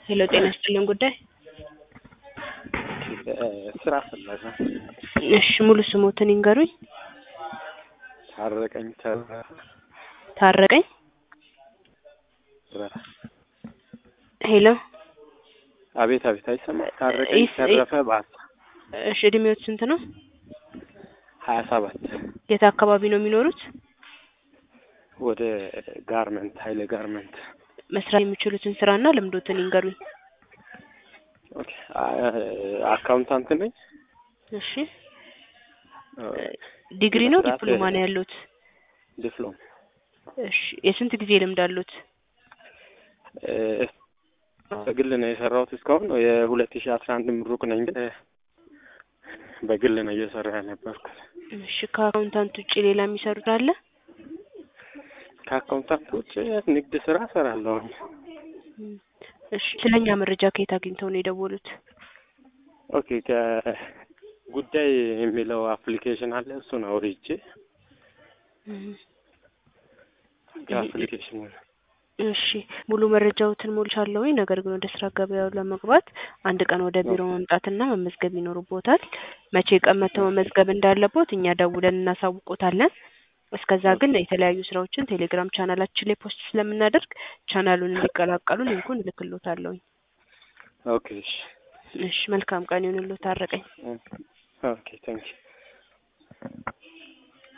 ሄሎ ጤና ይስጥልን ጉዳይ ስራ ፈለገ። እሺ ሙሉ ስሞትን ይንገሩኝ። ታረቀኝ ተረፈ ታረቀኝ ሄሎ አቤት አቤት፣ አይሰማም። ታረቀኝ ይስ- ተረፈ ባሳ እሺ እድሜዎት ስንት ነው? ሀያ ሰባት የት አካባቢ ነው የሚኖሩት? ወደ ጋርመንት ሀይለ ጋርመንት። መስራት የሚችሉትን ስራና ልምዶትን ይንገሩኝ። ኦኬ አ- አካውንታንት ነኝ። እሺ ዲግሪ ነው መስራት- ዲፕሎማ ነው ያሉት? ዲፕሎም እሺ የስንት ጊዜ ልምድ አሉት? በግል ነው የሰራሁት እስካሁን የሁለት ሺህ አስራ አንድ ምሩቅ ነኝ ግን በግል ነው እየሰራ የነበርኩት። እሺ ከአካውንታንት ውጭ ሌላ የሚሰሩት አለ? ከአካውንታንት ውጭ ንግድ ስራ እሰራለሁ። እሺ ስለኛ መረጃ ከየት አግኝተው ነው የደወሉት? ኦኬ ከጉዳይ የሚለው አፕሊኬሽን አለ እሱን አውርጄ እም፣ ከአፕሊኬሽኑ እሺ ሙሉ መረጃዎትን ሞልቻለሁኝ። ነገር ግን ወደ ስራ ገበያው ለመግባት አንድ ቀን ወደ ቢሮ መምጣትና መመዝገብ ይኖርቦታል። መቼ ቀን መተው መመዝገብ እንዳለቦት እኛ ደውለን እናሳውቆታለን። እስከዛ ግን የተለያዩ ስራዎችን ቴሌግራም ቻናላችን ላይ ፖስት ስለምናደርግ ቻናሉን እንዲቀላቀሉ ሊንኩን እልክሎታለሁኝ። ኦኬ እሺ እሺ መልካም ቀን ይሁንልዎት ታረቀኝ። ኦኬ ታንኪ